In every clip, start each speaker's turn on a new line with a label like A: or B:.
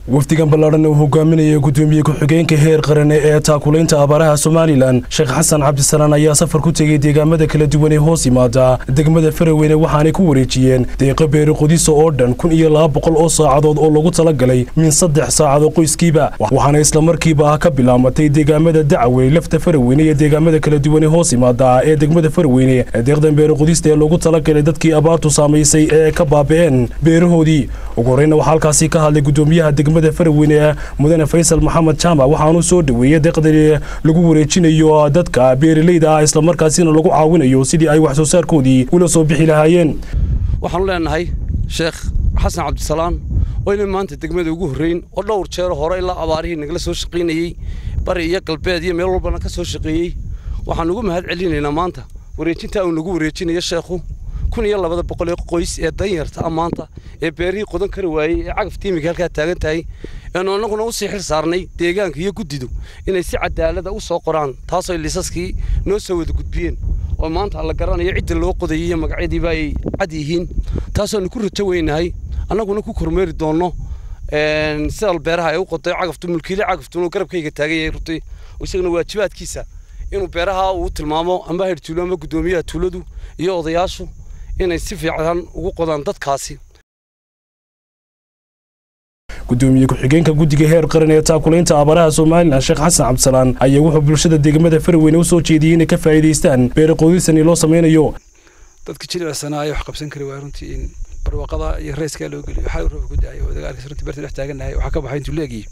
A: wafdigan ballaadhan uu hogaaminaya gudoomiye ku-xigeenka heer qarane ee taakulaynta abaaraha somalilan sheekh xasan cabdisalaan ayaa safar ku tegey deegaamada kala duwan ee hoos yimaada degmada faraweyne waxaanay ku wareejiyeen deeqa beeri qodiso oo dhan kun iyo laba boqol oo saacadood oo lagu talagalay min saddex saacadoo qoyskiiba waxaana islamarkiiba ka bilaamatay deegaamada dacwey lafta faraweyne iyo deegaamada kala duwan ee hoos yimaada ee degmada faraweyne deeqdan beeri qodista ee loogu talagalay dadkii abaartu saamaysay ee ka baabi'een beerahoodii ugu horreyna waxaa halkaasi ka hadlay gudoomiyaha degmada faraweyne mudane faysal maxamed jaamac waxaanu soo dhoweeyey deeqdani lagu wareejinayo dadka beeralayda ah islamarkaasina lagu caawinayo sidii ay wax soo saarkoodii ula soo bixi lahaayeen
B: waxaanu leenahay sheekh xasan cabdisalaan oo inay maanta degmada ugu horreyn oo dhowr jeero hore ilaa abaarihii nagala soo shaqaynayey bari iyo galbeed iyo meel walbana ka soo shaqeeyey waxaan ugu mahad celinaynaa maanta wareejintaa uu nagu wareejinayo sheekhu kun iyo labada boqol ee qoys ee danyarta ah maanta ee beerihii qodan kari waayey ee cagafta imika halkaa taagan tahay eenu annaguna usii xil saarnay deegaanka iyo guddidu inay si cadaalada u soo qoraan taasoo liisaskii noo soo wada gudbiyeen oo maanta la garanayo cidda loo qodayay iyo magacyadiiba ay cad yihiin taasoonu ku rajo weynahay annaguna ku kormeeri doonno sida beeraha ay u qoday cagaftu mulkiile cagaftu garabkayga taagan yahay runtii isaguna waajibaadkiisa inuu beeraha uu tilmaamo amba heer tuulo ama guddoomiyaha tuuladu iyo odayaashu inay si fiican ugu qodaan dadkaasi
A: gudoomiye ku-xigeenka guddiga heer qaran ee taakulaynta abaaraha somalilan sheekh xasan cabdisalaan ayaa wuxuu bulshada degmada faraweyne u soo jeediyey inay ka faa'iidaystaan beeri qoodisani loo samaynayo
C: dadka jilicsanaa wax qabsan kari waaya runtii in barwaaqada iyo reyskaa loo geliyo waxaa rooba ku daayo oo dagaalkiis runtii beerta dhex taagannahay waxaa ka baxay intuu leegiyey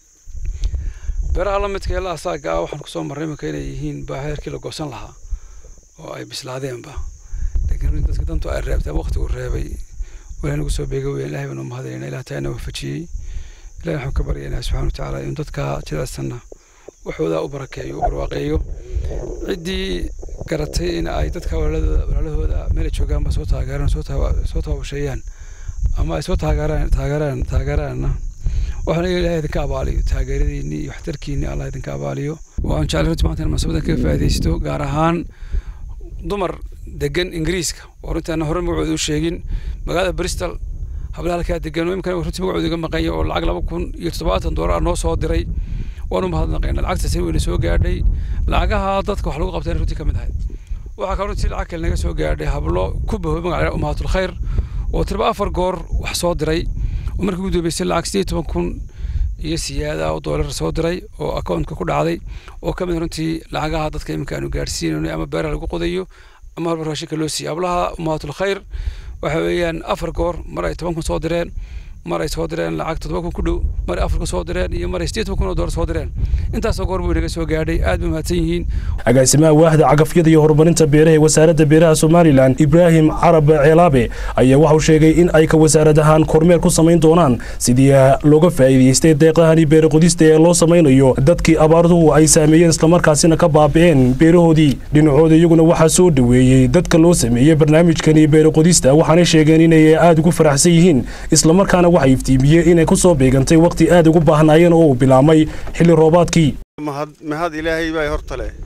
C: beeraha la midka ilaa asaaga ah waxaan kusoo marray iminka inay yihiin baa heerkii la goosan lahaa oo ay bislaadeenba laakiin runtii dadka dantu ay reebteen waqti uu reebay walahi nagu soo beega weyn ilahay baanu mahadayna ilaah taana waafajiyey ilahi waxaan ka baryaynaa subxana watacaala in dadka jilicsanna waxoodaa u barakeeyo u barwaaqeeyo ciddii garatay in ay dadka walaalahooda meela joogaanba soo taageeraan soo taabasheeyaan ama ay soo taageeraan taageeraan taageeraanna waxaan ilahay idinka abaaliyo taageeradiinni iyo waxtarkiinni allah idinka abaaliyo waan jeclay runtii maanta in munaasabadan kaga faa'iidaysto gaar ahaan dumar degan ingiriiska oo runtii aan hore magacooda u sheegin magaalada bristol hablaha halkaa degan oo imikana runtii magacooda iga maqanya oo lacag laba kun iyo toddobaatan doolar noo soo diray waanu mahadnaqayna lacagtaasi weyna soo gaadhay lacagaha dadka wax lagu qabtayna runtii ka mid ahayd waxaa kaloo runtii lacag kale naga soo gaadhay hablo ku bahoy magaca umaatul khayr oo tirba afar goor wax soo diray oo markii ugu dambeysay lacag sideed toban kun iyo siyaada oo doolar soo diray oo accountka ku dhacday oo ka mid runtii lacagaha dadka iminka aanu gaadhsiinayno ama beeraha lagu qodayo ama halba raashinka loo siiyo hablaha umaatul khayr waxa weeyaan afar goor mar ay toban kun soo direen mar ay soo direen lacag toddoba kun ku dhow mar ay afar kun soo direen iyo mar ay sideed toban kun oo doolar soo direen intaasoo goor buu inaga soo gaadhay aad bay mahadsan yihiin
A: agaasimaha waaxda cagafyada iyo horumarinta beeraha ee wasaaradda beeraha somalilan ibraahim carab ceelaabe ayaa waxau sheegay in ay ka wasaarad ahaan kormeer ku samayn doonaan sidii looga faa'iidaystay deeqahani beeri qodista ee loo samaynayo dadkii abaartuhu ay saameeyeen islamarkaasina ka baabi'een beerahoodii dhinacooda iyaguna waxaa soo dhoweeyey dadka loo sameeyey barnaamijkani beeri qodista waxaanay sheegeen inay aad ugu faraxsan yihiin islamarkaana waxay iftiimiyeen inay ku soo beegantay wakhti aad ugu baahnaayeen oo uu bilaabmay xilli roobaadkii
D: mahad ilaahay baa horta leh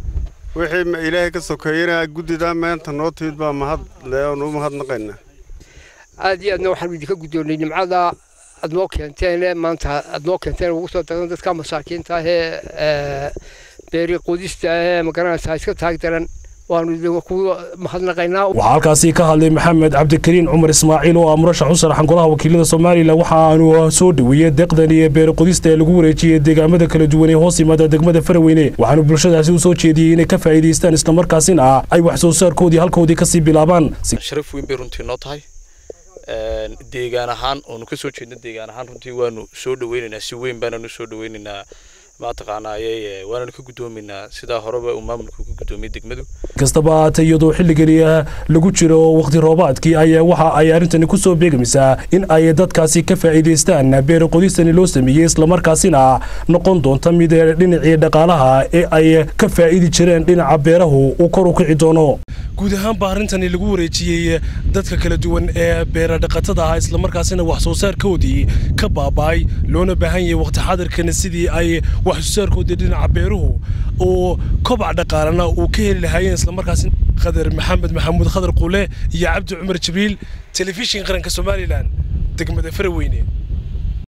D: wixii ilaahay ka sokeeyena guddidaa maanta noo timid baa mahad leh oon u mahadnaqayna
E: aad iyo aadna waxaan idinka guddoonnay nimcada aad noo keenteen maanta aad noo keenteen ugu soo daran dadka masaakiinta ah ee beeri qodista ee magaranaysaa iska taag daran waanu idinku mahadnaqaynaa
A: waxaa halkaasi ka hadlay maxamed cabdikariin cumar ismaaciil oo ah murashax u saraxan golaha wakiilada somalilan waxa aanu soo dhoweeyey deeqdani ee beeri qodista ee lagu wareejiyey deegaamada kala duwan ee hoos yimaada degmada faraweyne waxaanu bulshadaasi u soo jeediyey inay ka faa'iidaystaan islamarkaasina ay wax soo saarkoodii halkoodii kasii bilaabaan
F: sharaf weyn bay runtii noo tahay deegaan ahaan oonu ka soo jeedna deegaan ahaan runtii waanu soo dhaweynaynaa si weyn baananu soo dhaweynaynaa mataqaanaaye waananu ka guddoomaynaa sidaa horeba uu maamulku ka guddoomiyey degmadu
A: kastaba haatee iyadoo xilligani lagu jiro wakhti roobaadkii ayaa waxa ay arrintani ku soo beegmaysaa in ay dadkaasi ka faa'iidaystaan beeri qodistani loo sameeyey islamarkaasina noqon doonta mid dhinacii dhaqaalaha ee ay ka faa'idi jireen dhinaca beerahu uu kor u kici doono guud ahaanba arrintani lagu wareejiyey dadka kala duwan ee beera dhaqatada ah islamarkaasina wax soo saarkoodii ka baaba'ay loona baahan yahay waqti xadirkana sidii ay wax soo saarkoodii dhinaca beeruhu oo kobac dhaqaalana uu ka heli lahaayeen islamarkaasina khadar maxamed maxamuud khadar quule iyo cabdi cumar jibriil telefishin qaranka somalilan degmada faraweyne